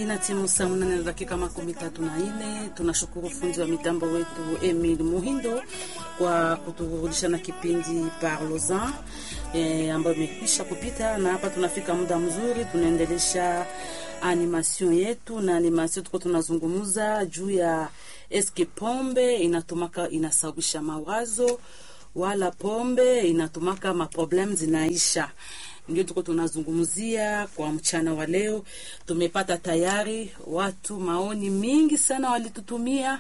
ina timu saa mnane na dakika makumi tatu na nne. Tunashukuru fundi wa mitambo wetu Emil Muhindo kwa kuturudisha na kipindi Parlozan e, ambayo imekwisha kupita, na hapa tunafika muda mzuri, tunaendelesha animation yetu na animation tuko tunazungumza juu ya eske pombe inatumaka inasababisha mawazo wala pombe inatumaka maproblem zinaisha ndio tuko tunazungumzia kwa mchana wa leo. Tumepata tayari watu maoni mingi sana walitutumia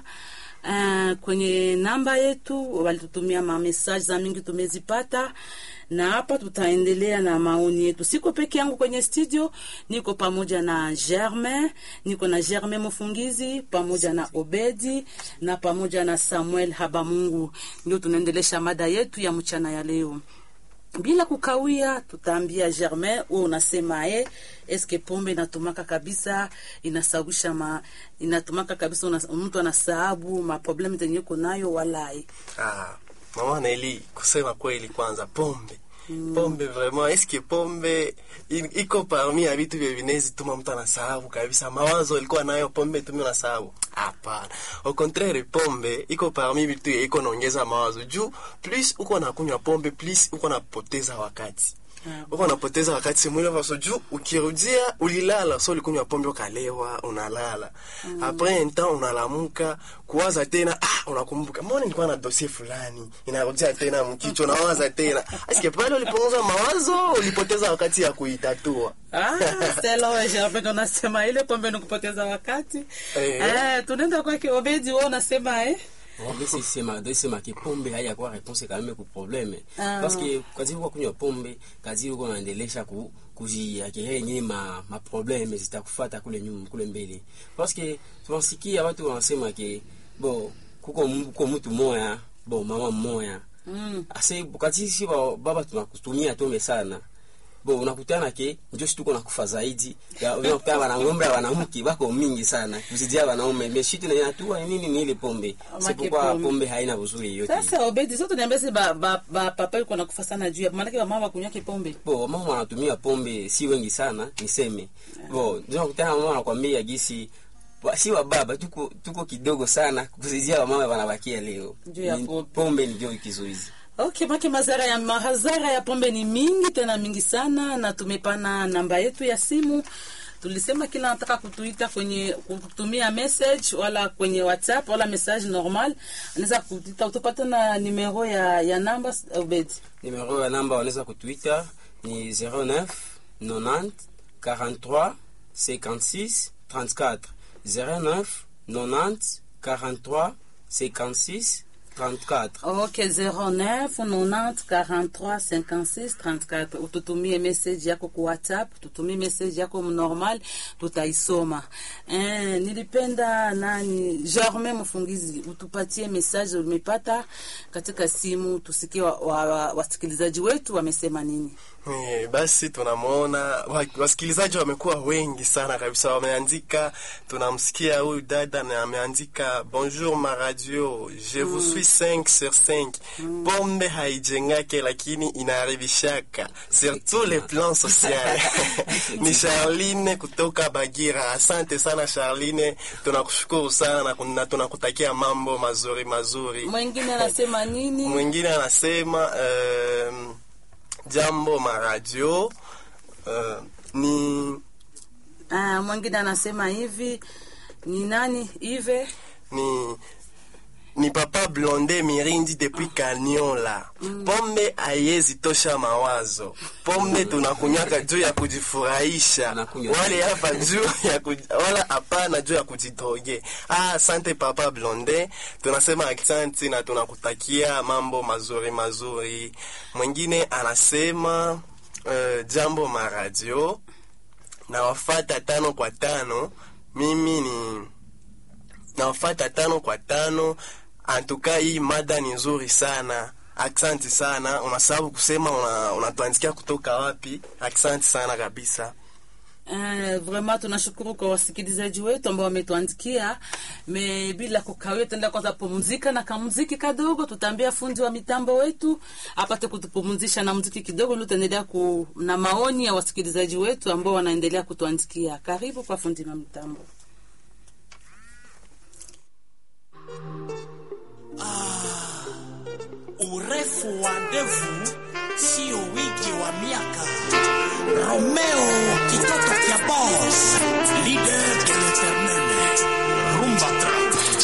uh, kwenye namba yetu, walitutumia mamesaje za mingi tumezipata, na hapa tutaendelea na maoni yetu. Siko peke yangu kwenye studio, niko pamoja na Germain, niko na Germain Mufungizi pamoja na Obedi na pamoja na Samuel Habamungu. Ndio tunaendelesha mada yetu ya mchana ya leo bila kukawia, tutaambia Germain, wewe unasema eh, eske pombe inatumaka kabisa inasawisha ma inatumaka kabisa una, mtu anasahabu ma problem zenye uko nayo walai. Ah, mama Neli, kusema kweli, kwanza pombe Mm. Pombe vraiment eske pombe iko parmi ya vitu vya vinezi tuma mtu anasahau kabisa mawazo alikuwa nayo, pombe tumi unasahau? Hapana, au contraire, pombe iko parmi vitu iko naongeza mawazo juu plus uko nakunywa pombe plus uko napoteza wakati uko unapoteza wakati mwili wako juu, ukirudia ulilala, so ulikunywa pombe ukalewa, unalala mm. Après un temps unalamuka kuwaza tena, ah, unakumbuka mbona nilikuwa na dossier fulani, inarudia tena mkichwa, unawaza tena aske pale ulipunguza mawazo, ulipoteza wakati ya kuitatua. Ah, Stella wewe Germain unasema ile pombe ni kupoteza wakati eh, eh tunaenda kwa Obedi, wewe unasema eh Ndesi sema ndesi ma pombe haya kwa réponse quand même ku problème ah. parce que kazi uko kunywa pombe kazi uko naendelesha ku kujiakiria yenyewe ma ma problème zitakufuata kule nyuma kule mbele parce que tunasikia watu wanasema ke bo kuko kuko mtu moya bo mama mmoja mm. ase wakati si baba tunakutumia tome sana bo unakutana ke njo situko nakufa zaidi unakutana wanangombe wanamke wako mingi sana kuzidia wanaume meshitu na inatua nini ni ile pombe sipokuwa pombe haina uzuri yote sasa obedi sote niambia si ba, ba, ba papa yuko nakufa sana juu maana kwa mama kunywa pombe bo mama wanatumia pombe si wengi sana niseme bo ndio unakutana mama anakuambia gisi si wa baba tuko tuko kidogo sana kuzidia wa mama wanabakia leo pombe ndio kizuizi Okay, make mazara ya mahazara ya pombe ni mingi tena mingi sana, na tumepana namba yetu ya simu. Tulisema kila nataka kutuita kwenye kutumia message wala kwenye WhatsApp wala message normal, anaweza kutuita. Utapata na numero ya ya namba Obed. Numero ya namba wanaweza kutuita ni 09 90 43 56 34 09 90 43 56 34. Ok, 09 90 43 56 34. Ututumie message yako kwa WhatsApp, tutumie message yako normal, tutaisoma. Eh, nilipenda nani Germain Mfungizi, utupatie message umepata katika simu, tusikie wasikilizaji wa, wa, wetu wamesema nini. Eh, basi tunamwona wasikilizaji wamekuwa wengi sana kabisa, wameandika. Tunamsikia huyu dada na ameandika bonjour ma radio je vous mm. suis 5 sur 5 mm. pombe haijengake lakini inaharibishaka surtout le plan social ni Charline kutoka Bagira. Asante sana Charline, tunakushukuru sana na tunakutakia mambo mazuri mazuri. Mwingine anasema nini? Mwingine anasema um, Jambo maradio uh, ni ah, mwingine anasema hivi ni nani hive ni ni papa Blonde Mirindi depuis Kaniola. Mm. Pombe haiwezi tosha mawazo. Pombe tunakunywaka juu ya kujifurahisha, wale hapa juu ya kuj... wala hapana juu ya kujitoge. Ah, asante papa Blonde, tunasema asante na tunakutakia mambo mazuri mazuri. Mwingine anasema uh, jambo maradio na wafata tano kwa tano, mimi ni nawafata tano kwa tano. Antuka, hii mada ni nzuri sana. Aksanti sana. Unasababu kusema unatuandikia una kutoka wapi? Aksanti sana kabisa. Uh, vraiment tunashukuru kwa wasikilizaji wetu ambao wametuandikia. Me bila kukawia, tenda kwanza pumzika na kamuziki kadogo, tutaambia fundi wa mitambo wetu apate kutupumzisha na muziki kidogo, ndio tutaendelea ku na maoni ya wasikilizaji wetu ambao wanaendelea kutuandikia. Karibu kwa fundi wa mitambo. urefu wa ndevu sio wingi wa miaka. Romeo kitoto